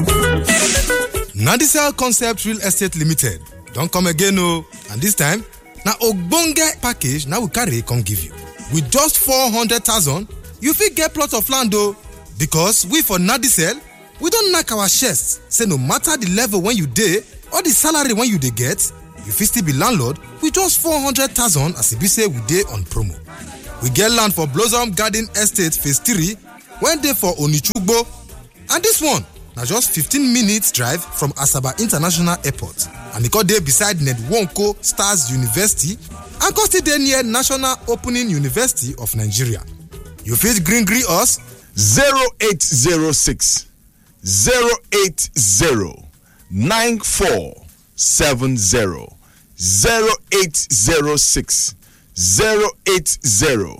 Nadisel Concept Real Estate Limited don come again o and this time na ogbonge package na we carry come give you. With just 400,000 you fit get plot of land o because we for Nadisel we don knack our chest say no matter the level wey you dey or the salary wey you dey get you fit still be landlord with just 400,000 as e be say we dey on promo. We get land for Blossom Garden Estate phase 3 wey dey for Onichugbo and this one na just 15 minutes drive from Asaba International Airport and e come dey beside Nedwonko Stars University and come still dey near National Opening University of Nigeria. You fit gree gree us 0806 080 9470 0806 080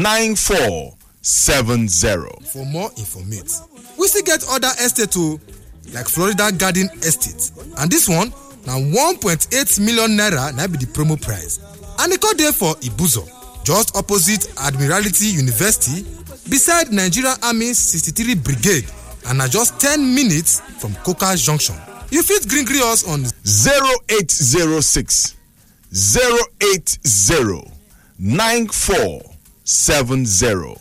9470 for more informate. We still get other estate o like Florida Garden Estate and this one na 1.8 million naira na be the promo price and e come dey for Ibuzo just opposite Admiralty University beside Nigeria Army 63 Brigade and na just 10 minutes from Coca Junction. You fit gree gree us on 0806 080 9470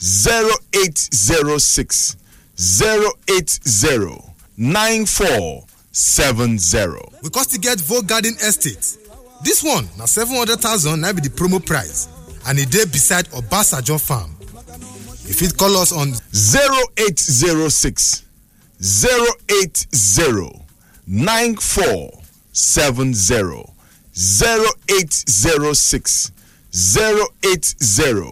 0806 080 9470 we come still get Vogue Garden Estate. This one na 700,000 na be the promo price and e dey beside Obasanjo Farm. You fit call us on 0806 080 9470 0806 080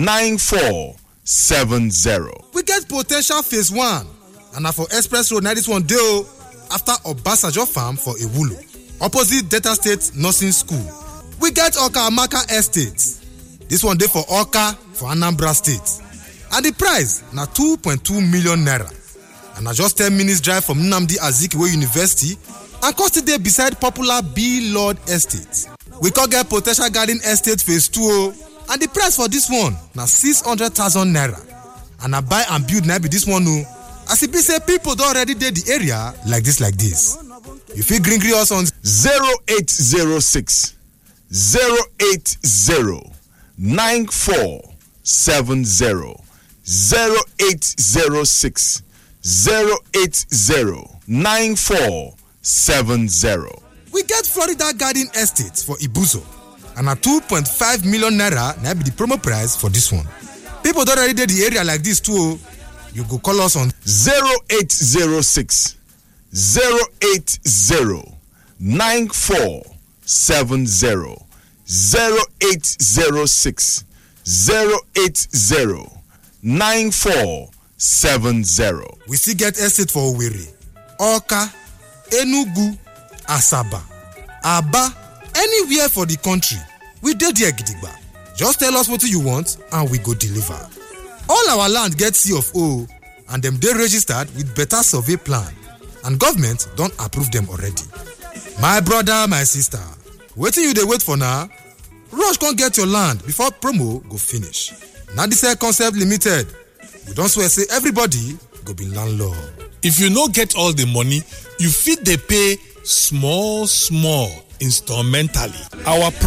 9470 we get po ten tial phase one and na for express road na this one dey o after obasanjo farm for ewulo opposite delta state nursing school we get oka amaka estate this one dey for oka for anambra state and the price na 2.2 million naira and na just 10 minutes drive from nnamdi azikiwe university and come still dey beside popular b lord estate we come get po ten tial garden estate phase two o and the price for this one na 600,000 naira and na buy and build na be this one o as e be say pipo don already dey the area like this like this you fit gree gree us on 0806 080 9470 0806 080 9470 we get florida garden estate for ibuzo and na 2.5 million naira na be the promo price for this one pipo don already dey the area like this too o you go call us on 0806 080 9470 0806 080 9470 we still get estate for owerri oka enugu asaba aba anywhere for the country we dey there gidigba just tell us wetin you want and we go deliver all our land get c of o and dem dey registered with better survey plan and government don approve dem already my brother my sister wetin you dey wait for na rush come get your land before promo go finish nadisel concept limited we don swear say everybody go be landlord. if you no get all the money you fit dey pay small small instrumentally our